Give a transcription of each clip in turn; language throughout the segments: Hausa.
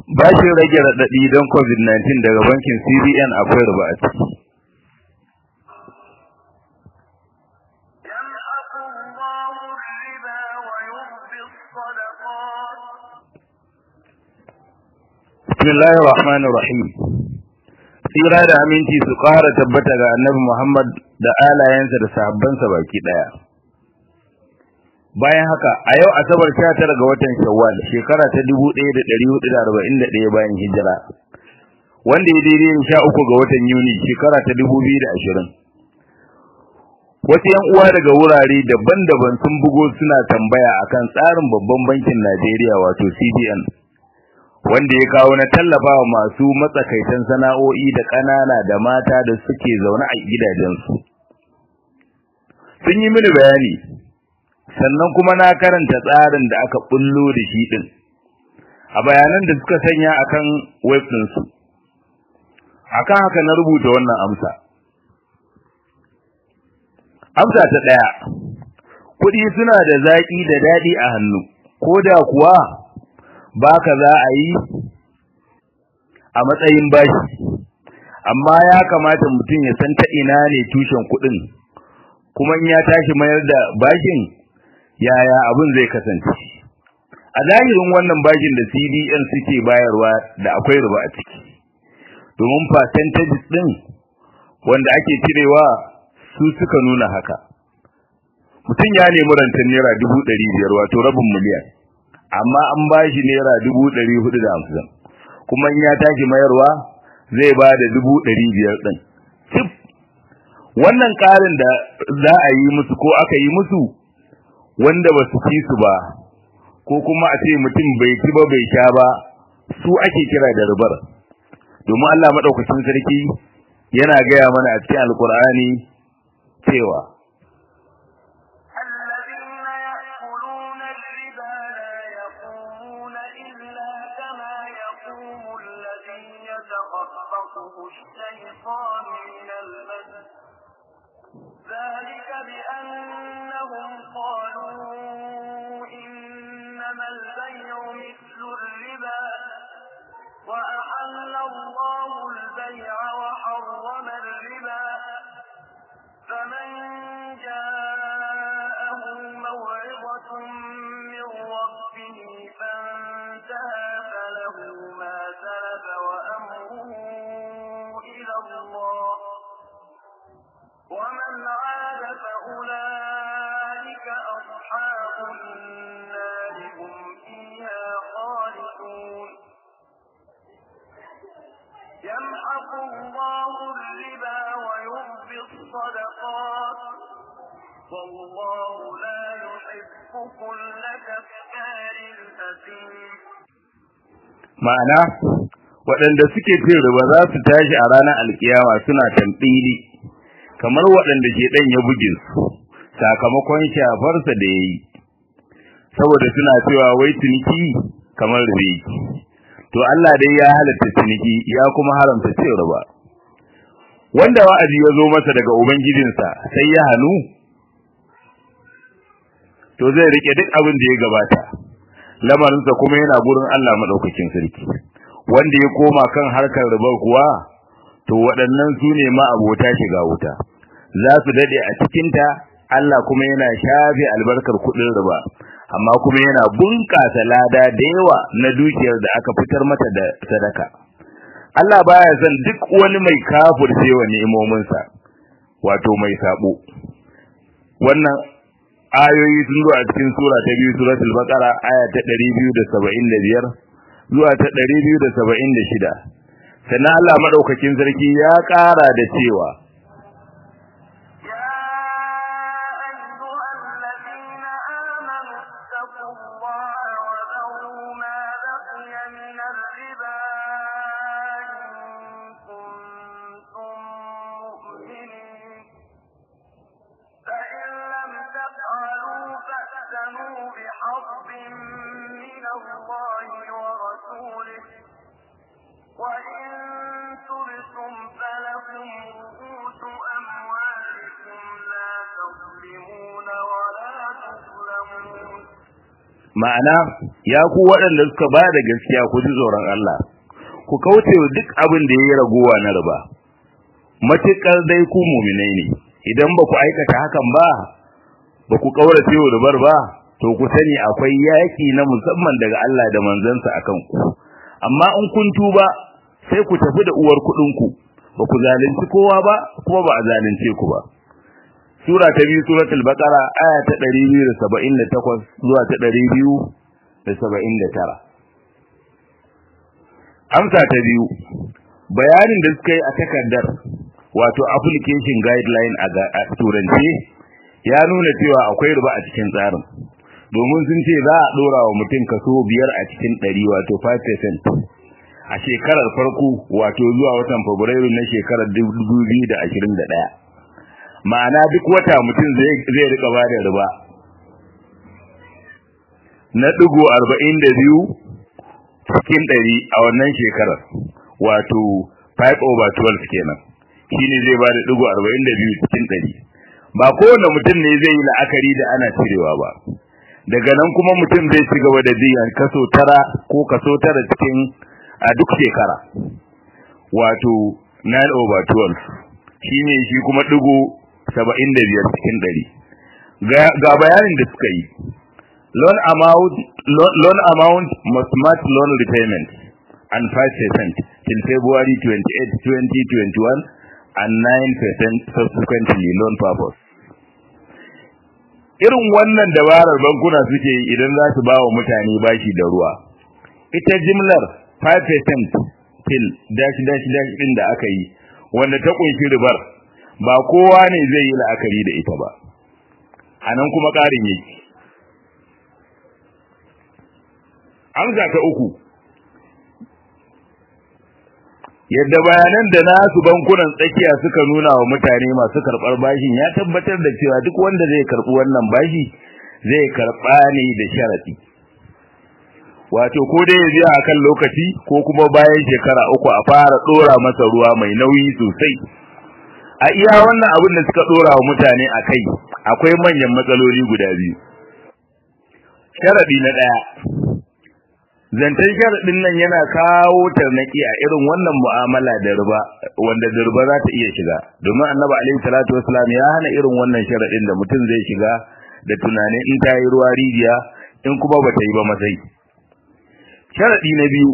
bashin rage raɗaɗi don covid-19 daga bankin cbn akwai riba a ciki bismillahir rahmanir rahim tsira da aminci su ƙara tabbata ga annabi muhammad da alayensa da sahabbansa baki ɗaya bayan haka a yau asabar 19 ga watan shawwal shekara ta 1441 bayan hijira wanda ya daidai da 13 ga watan yuni shekara ta 2020 wasu yan uwa daga wurare daban-daban sun bugo suna tambaya akan tsarin babban bankin Najeriya wato CBN wanda ya kawo na tallafawa masu matsakaitan sana'o'i da ƙanana da mata da suke zaune a gidajensu sun yi mini bayani sannan kuma na karanta tsarin da aka bullo da shi din a bayanan da suka sanya akan web su akan haka na rubuta wannan amsa amsa ta daya kudi suna da zaki da dadi a hannu koda kuwa baka za a yi a matsayin bashi amma ya kamata mutum ya san ta ina ne tushen kudin kuma in ya tashi mayar da bashin yaya abin zai kasance a zahirin wannan bashin da CBN suke bayarwa da akwai riba a ciki domin percentage din wanda ake cirewa su suka nuna haka mutum ya nemi rantar naira dubu ɗari biyar wato rabin miliyan amma an bashi naira dubu ɗari hudu da hamsin kuma in ya tashi mayarwa zai ba da dubu ɗari biyar ɗin cif wannan ƙarin da za a yi musu ko aka yi musu wanda ba su ci su ba ko kuma a ce mutum bai ci ba bai sha ba su ake kira da ribar domin Allah madaukakin sarki yana gaya mana a cikin alkur'ani cewa الشيطان من المس ذلك بأنهم قالوا إنما البيع مثل الربا وأحل الله البيع وحرم الربا فمن جاءه موعظة من ربه فانتهى فله ما سلف وأمره إلى الله ومن عاد فأولئك أصحاب النار هم فيها خالدون يمحق الله الربا ويربي الصدقات والله لا يحب كل كفار أثيم ma'ana waɗanda suke cin riba za su tashi a ranar alkiyama suna tambili kamar waɗanda ke ɗan ya buge su sakamakon shafarsa da ya yi saboda suna cewa wai ciniki kamar ribe to Allah dai ya halatta ciniki ya kuma haramta cin riba wanda wa'azi ya zo masa daga ubangijinsa sai ya hannu to zai rike duk abin da ya gabata lamarinsa kuma yana gurin Allah madaukakin sarki wanda ya koma kan harkar riba kuwa to waɗannan su ne ma abota shiga wuta za su dade a cikinta Allah kuma yana shafe albarkar kuɗin riba amma kuma yana bunƙasa lada da yawa na dukiyar da aka fitar mata da sadaka Allah baya son duk wani mai kafircewa ni'imominsa wato mai sabo wannan ayoyi sun zo a cikin sura ta biyu suratul baqara aya ta 275 zuwa ta 276 sannan Allah madaukakin sarki ya ƙara da cewa وإن تبتم فلكم رؤوس ma'ana ya ku waɗanda suka ba da gaskiya ku ji tsoron Allah ku kauce wa duk abin da yayi ragowa na riba matukar dai ku mu'minai ne idan ba ku aikata hakan ba ba ku kaurace wa ribar ba to ku sani akwai yaki na musamman daga Allah da manzansa akan ku amma in kun tuba sai ku tafi da uwar kuɗin ku ba ku zalunci kowa ba kuma ba a zalunce ku ba sura ta biyu suratul baqara aya ta 278 zuwa ta 279 amsa ta biyu bayanin da suka yi a takardar wato application guideline a turance ya nuna cewa akwai riba a cikin tsarin domin sun ce za a dora wa mutum kaso biyar a cikin ɗari wato 5% a shekarar farko wato zuwa watan fabrairu na shekarar 2021 ma'ana duk wata mutum zai rika ba da riba na ɗigo arba'in da biyu cikin ɗari a wannan shekarar wato 5 over 12 kenan shi ne zai ba da ɗigo arba'in da biyu cikin ɗari ba kowane mutum ne zai yi la'akari da ana cirewa ba daga nan kuma mutum zai ci gaba da biyan kaso tara ko kaso tara cikin a duk shekara wato 9 over 12 shi ne shi kuma ɗigo saba'in da biyar cikin ɗari ga bayanin da suka yi loan amount loan amount must match loan repayment and 5% till February 28, 2021 and 9% subsequently loan purpose. Irin wannan dabarar bankuna suke yi idan za su ba wa mutane bashi da ruwa. Ita jimlar 5% till dash dash dash ɗin da aka yi, wanda ta ƙunshi ribar, ba kowa ne zai yi la'akari da ita ba. A nan kuma ƙarin yake. Amsa ta uku, yadda bayanan da nasu bankunan tsakiya suka nuna wa mutane masu karɓar bashin ya tabbatar da cewa duk wanda zai karɓi wannan bashi zai karɓa ne da sharaɗi wato ko dai ya biya akan lokaci ko kuma bayan shekara uku a fara ɗora masa ruwa mai nauyi sosai a iya wannan abin da suka ɗora wa mutane a kai akwai manyan matsaloli guda biyu sharaɗi na ɗaya zancen sharaɗin nan yana kawo tarnaki a irin wannan mu'amala da riba wanda da riba za ta iya shiga domin annabi alaihi salatu wasalam ya hana irin wannan sharaɗin da mutum zai shiga da tunanin in ta yi ruwa rijiya in kuma ba ta yi ba masai sharaɗi na biyu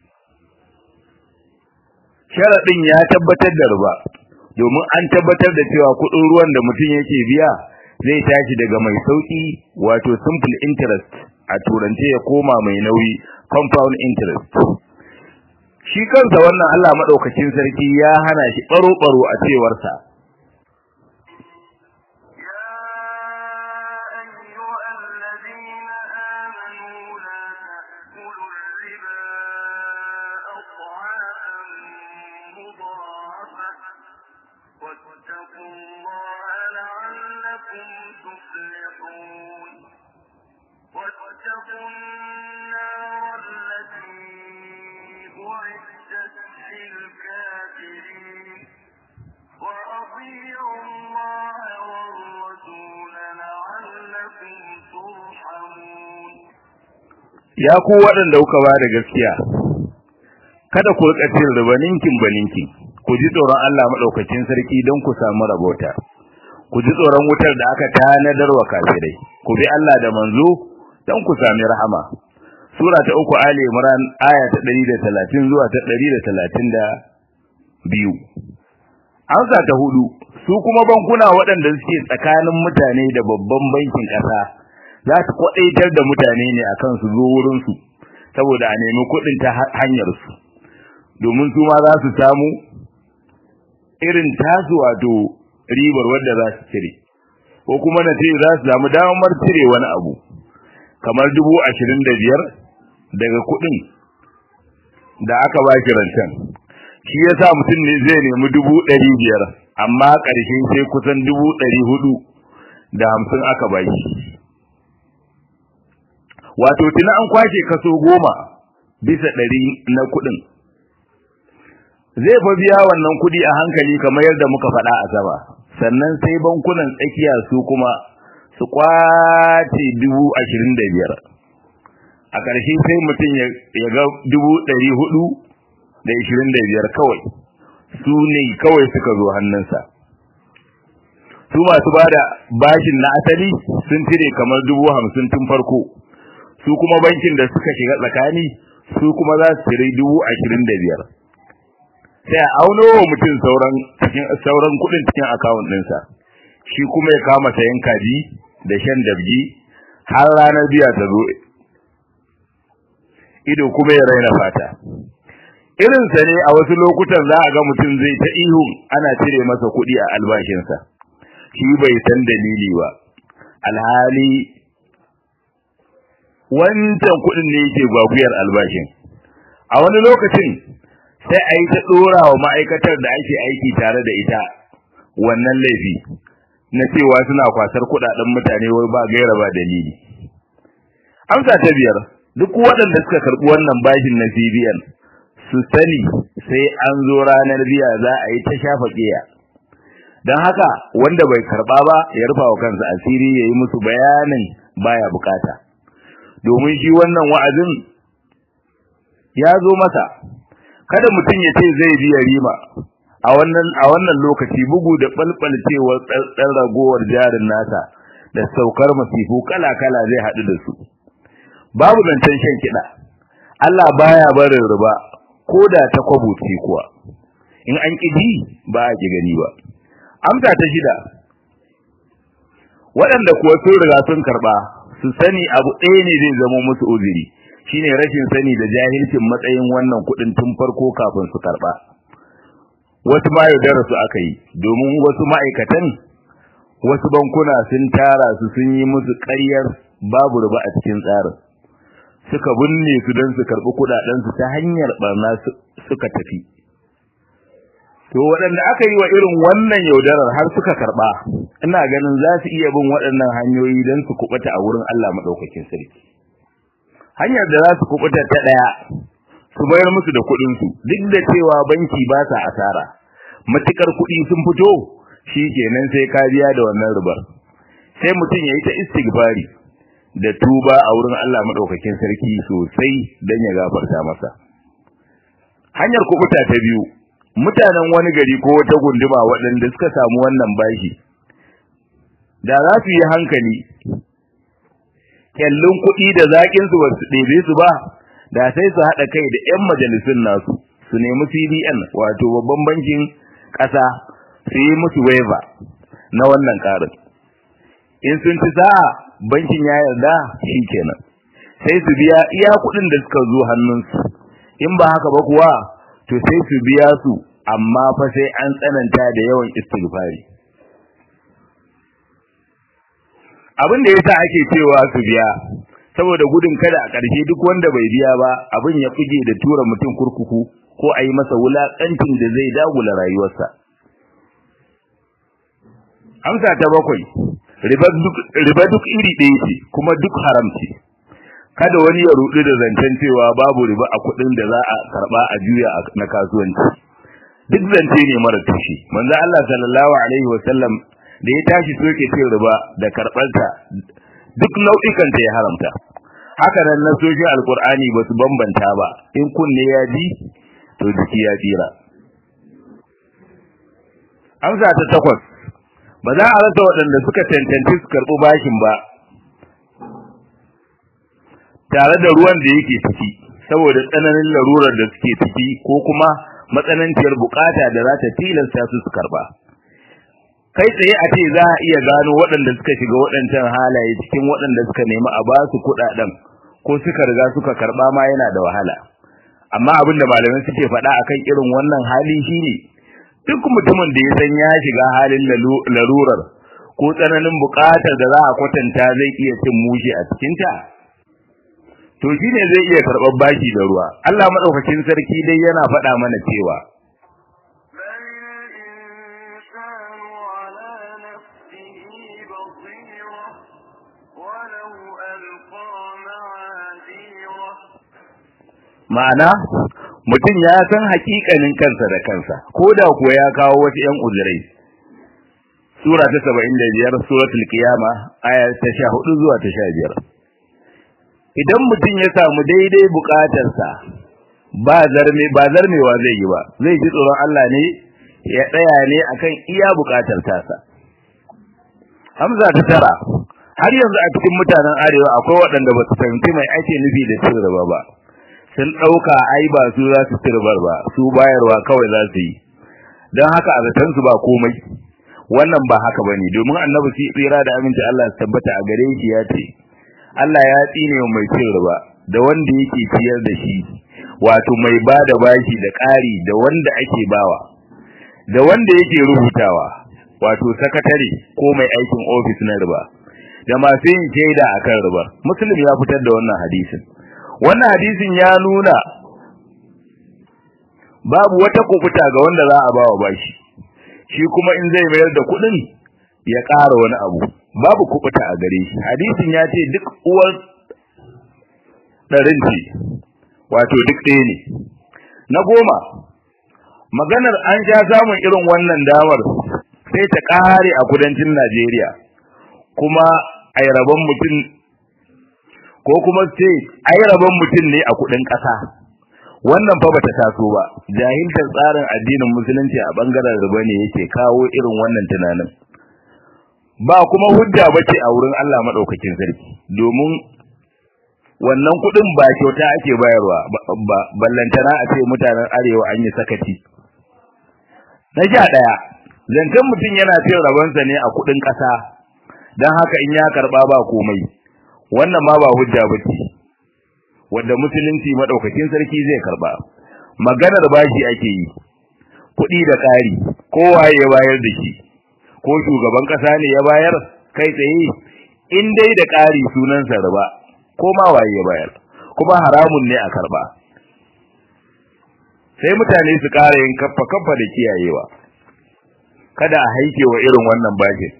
sharaɗin ya tabbatar da riba domin an tabbatar da cewa kuɗin ruwan da mutum yake biya zai tashi daga mai sauƙi wato simple interest a turance ya koma mai nauyi compound interest shi kansa wannan Allah madaukakin sarki ya hana shi baro baro a cewar sa واتقوا الله لعلكم تفلحون واتقوا النار التي أعدت للكافرين وأطيعوا الله والرسول لعلكم ترحمون ya ku waɗanda kuka ba da gaskiya kada ku rika cin riba ninkin ba ninkin ku ji tsoron Allah madaukakin sarki don ku samu rabota ku ji tsoron wutar da aka tanadar wa kafirai ku bi Allah da manzo don ku sami rahama sura ta uku ali imran aya ta 130 zuwa ta 132 amsa ta hudu su kuma bankuna waɗanda suke tsakanin mutane da babban bankin ƙasa za su kwadaitar da mutane ne akan su zo wurin su saboda a nemi kuɗin ta hanyar su domin su ma za su samu irin tasu wato ribar wadda za su cire ko kuma na ce za su samu damar cire wani abu kamar dubu ashirin da biyar daga kuɗin da aka ba shi rancen shi ya sa mutum ne zai nemi dubu ɗari biyar amma ƙarshe sai kusan dubu ɗari hudu da hamsin aka ba shi wato tuna an kwashe kaso goma bisa ɗari na kuɗin zai fa biya wannan kuɗi a hankali kamar yadda muka faɗa a sama sannan sai bankunan tsakiya su kuma su kwace dubu ashirin da biyar a ƙarshe sai mutum ya ga dubu ɗari hudu da ishirin da biyar kawai su ne kawai suka zo hannunsa su masu ba da bashin na asali sun cire kamar dubu hamsin tun farko su kuma bankin da suka shiga tsakani su kuma za su cire dubu ashirin da biyar sai a auno wa mutum sauran cikin sauran kuɗin cikin akawun ɗinsa shi kuma ya kama sayan kaji da shan dabji har ranar biya ta zo ido kuma ya raina fata irinsa ne a wasu lokutan za a ga mutum zai ta ihu ana cire masa kuɗi a albashinsa shi bai san dalili ba alhali wancan kuɗin ne yake gwaguyar albashin a wani lokacin sai a yi ta ɗora wa ma'aikatar da ake aiki tare da ita wannan laifi na cewa suna kwasar kuɗaɗen mutane wai ba gaira ba dalili amsa ta biyar duk waɗanda suka karɓi wannan bashin na CBN su sani sai an zo ranar biya za a yi ta shafa ƙiya don haka wanda bai karɓa ba ya rufa wa kansa asiri ya yi musu bayanin baya bukata domin shi wannan wa'azin ya zo masa kada mutum ya ce zai biya rima a wannan a wannan lokaci bugu da balbalcewar tsantsan ragowar jarin nasa da saukar masifu kala-kala zai haɗu da su babu zancen shan kiɗa Allah baya barin riba ko da ta kwabuce kuwa in an ƙi ji ba a ƙi gani ba amsa ta shida waɗanda kuwa sun riga sun karɓa su sani abu ɗaya ne zai zama musu uzuri shine rashin sani da jahilcin matsayin wannan kuɗin tun farko kafin su karɓa wasu ma yaudara su aka yi domin wasu ma'aikatan wasu bankuna sun tara su sun yi musu ƙaryar babu riba a cikin tsarin suka binne su don su karɓi kuɗaɗensu ta hanyar ɓarna suka tafi to waɗanda aka yi wa irin wannan yaudarar har suka karɓa ina ganin za su iya bin waɗannan hanyoyi don su kuɓuta a wurin Allah maɗaukakin sarki hanyar da za su kuɓuta ta ɗaya su bayar musu da kuɗinsu duk da cewa banki ba sa asara matukar kuɗi sun fito shi kenan sai ka biya da wannan ribar sai mutum ya yi ta istighfari da tuba a wurin Allah maɗaukakin sarki sosai don ya gafarta masa hanyar kuɓuta ta biyu mutanen wani gari ko wata gunduma waɗanda suka samu wannan bashi da za su yi hankali kyallin kuɗi da zaƙin su basu ɗebe su ba da sai su haɗa kai da 'yan majalisun nasu su nemi CBN wato babban bankin ƙasa su yi musu waiver na wannan ƙarin in sun ci sa'a bankin ya yarda shi kenan sai su biya iya kuɗin da suka zo hannunsu in ba haka ba kuwa to sai su biya su amma fa sai an tsananta da yawan istighfari abin da yasa ake cewa su biya saboda gudun kada a ƙarshe duk wanda bai biya ba abin ya fige da tura mutum kurkuku ko a yi masa wulaƙancin da zai dagula rayuwarsa amsa ta bakwai riba duk iri ɗaya ce kuma duk haram ce kada wani ya rudu da zancen cewa babu riba a kuɗin da za a karɓa a juya na kasuwanci duk zance ne mara tushe manzo Allah sallallahu alaihi wa sallam da ya tashi soke cin riba da karɓarta duk nau'ikan ta ya haramta haka nan na sojin alkur'ani ba su bambanta ba in kunne ya ji to jiki ya tsira amsa ta takwas ba za a rasa waɗanda suka cancanci su karɓi bashin ba tare da ruwan da yake ciki saboda tsananin larurar da suke ciki ko kuma matsananciyar bukata da za ta tilasta su su karba kai tsaye a ce za a iya gano waɗanda suka shiga waɗancan halaye cikin waɗanda suka nemi a ba su kuɗaɗen ko suka riga suka karba ma yana da wahala amma abin da malamai suke faɗa akan irin wannan hali shine duk mutumin da ya san ya shiga halin larurar ko tsananin bukatar da za a kwatanta zai iya cin mushi a cikinta to shine zai iya karɓar baki da ruwa Allah madaukakin sarki dai yana faɗa mana cewa ma'ana mutum ya san hakikanin kansa da kansa ko da kuwa ya kawo wasu ƴan uzurai sura ta 75 suratul qiyama aya ta 14 zuwa ta 15 idan mutum ya samu daidai bukatarsa ba zarme ba zarmewa zai yi ba zai ji tsoron Allah ne ya tsaya ne akan iya bukatar tasa Hamza ta tara har yanzu a cikin mutanen arewa akwai waɗanda ba su fahimci mai ake nufi da cin riba ba sun ɗauka ai ba su za su ci ribar ba su bayarwa kawai za su yi don haka a zaton su ba komai wannan ba haka bane domin annabi shi tsira da aminci Allah ya tabbata a gare shi ya ce Allah ya tsine wa mai cin riba da wanda yake ciyar da shi wato mai ba da bashi da ƙari da wanda ake bawa da wanda yake rubutawa wato sakatare ko mai aikin ofis na riba da masu yin shaida akan riba muslim ya fitar da wannan hadisin wannan hadisin ya nuna babu wata kufuta ga wanda za a bawa bashi shi kuma in zai mayar da kuɗin ya ƙara wani abu babu kufuta a gare shi hadisin ya ce duk uwar ɗarin ce wato duk ɗaya ne na goma maganar an sha samun irin wannan damar sai ta ƙare a kudancin Najeriya kuma ai rabon mutum ko kuma sai ai rabon mutum ne a kudin ƙasa wannan fa bata taso ba jahiltar tsarin addinin musulunci a bangaren riba ne yake kawo irin wannan tunanin ba kuma hujja bace a wurin Allah madaukakin sarki domin wannan kudin ba kyauta ake bayarwa ba ballantana a ce mutanen arewa an yi sakaci na sha daya zancen mutum yana cin rabonsa ne a kudin ƙasa don haka in ya karba ba komai wannan ma ba hujja bace wanda musulunci madaukakin sarki zai karba maganar bashi ake yi kuɗi da ƙari kowa ya bayar da shi ko shugaban ƙasa ne ya bayar kai tsaye in dai da ƙari sunansa riba ko ma waye ya bayar kuma haramun ne a karba sai mutane su ƙara yin kaffa kaffa da kiyayewa kada a haike wa irin wannan bashin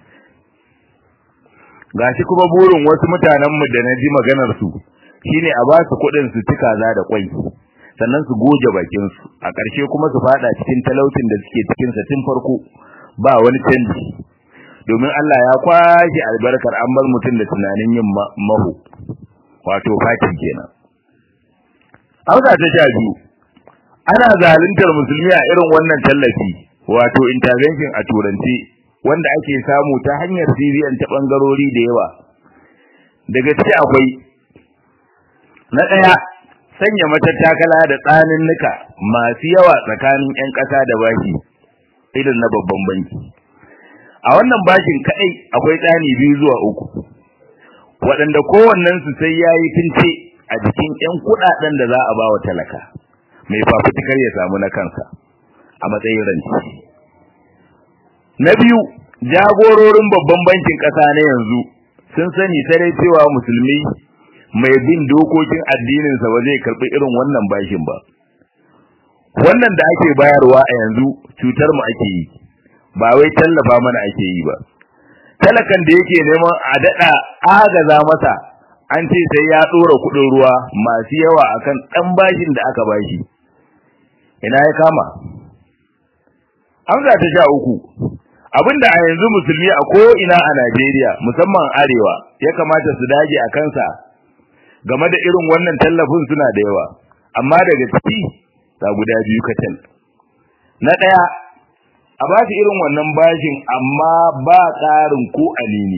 gashi kuma burin wasu mutanen mu da na ji maganar su shine a ba su kuɗin su ci kaza da kwai sannan su goge bakin su a ƙarshe kuma su fada cikin talaucin da suke cikin sa tun farko ba wani canji domin Allah ya kwashi albarkar an bar mutum da tunanin yin maho wato fati kenan Hausa ta sha biyu ana zaluntar musulmi a irin wannan tallafi wato intervention a turanci wanda ake samu ta hanyar CBN ta bangarori da yawa daga ciki akwai na daya sanya matattakala da tsanin nuka masu yawa tsakanin ƴan ƙasa da baki irin na babban banki a wannan bakin kadai akwai tsani biyu zuwa uku waɗanda kowannen su sai yayi tince a jikin ƴan kuɗaɗen da za a ba wa talaka mai fafutukar ya samu na kansa a matsayin ranci na biyu jagororin babban bankin ƙasa na yanzu sun sani sarai cewa musulmi mai bin dokokin addininsa ba zai karɓi irin wannan bashin ba wannan da ake bayarwa a yanzu cutar mu ake yi ba wai tallafa mana ake yi ba talakan da yake neman a daɗa agaza masa an ce sai ya ɗora kuɗin ruwa masu yawa akan ɗan bashin da aka bashi ina ya kama amsa ta sha uku abinda a yanzu musulmi a ko ina a Najeriya musamman arewa ya kamata su dage a kansa game da irin wannan tallafin suna da yawa amma daga ciki ta guda biyu kacal na ɗaya a ba su irin wannan bashin amma ba tsarin ko alini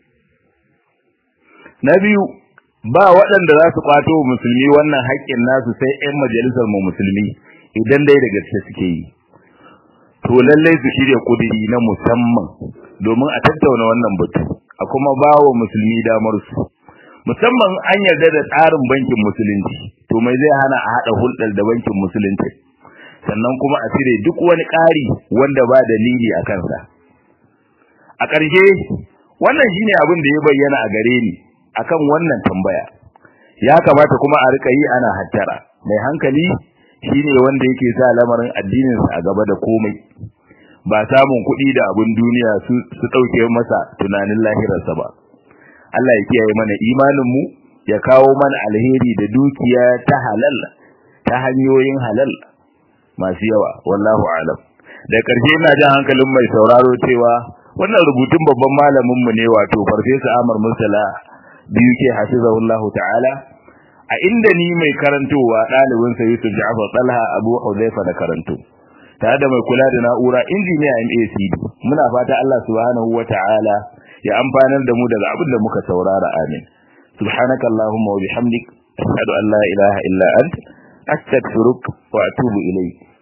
na biyu ba waɗanda za su kwato musulmi wannan haƙƙin nasu sai 'yan majalisar mu musulmi idan dai da gaske suke yi to lallai su shirya kudiri na musamman domin a tattauna wannan batu a kuma bawa musulmi damar su musamman an yarda da tsarin bankin musulunci to mai zai hana a hada hulɗar da bankin musulunci sannan kuma a cire duk wani ƙari wanda ba dalili a kansa a ƙarshe wannan shine abin da ya bayyana a gare ni akan wannan tambaya ya kamata kuma a rika yi ana hattara mai hankali shine wanda yake sa lamarin addininsa a gaba da komai ba samun kuɗi da abun duniya su su dauke masa tunanin lahirarsa ba Allah ya kiyaye mana imanin mu ya kawo mana alheri da dukiya ta halal ta hanyoyin halal masu yawa wallahu alam da ƙarshe ina jan hankalin mai sauraro cewa wannan rubutun babban malamin mu ne wato farfesa Amar Mursala biyu ke hafizahullahu ta'ala a inda ni mai karantowa ɗalibin sa Yusuf Ja'far Talha Abu Hudhaifa da karanto tare da mai kula da na'ura injiniya MACD muna fata Allah subhanahu wata'ala ya amfanar da mu daga abin da muka saurara amin subhanaka allahumma wa bihamdik ashhadu an la ilaha illa ant astaghfiruka wa atubu ilayk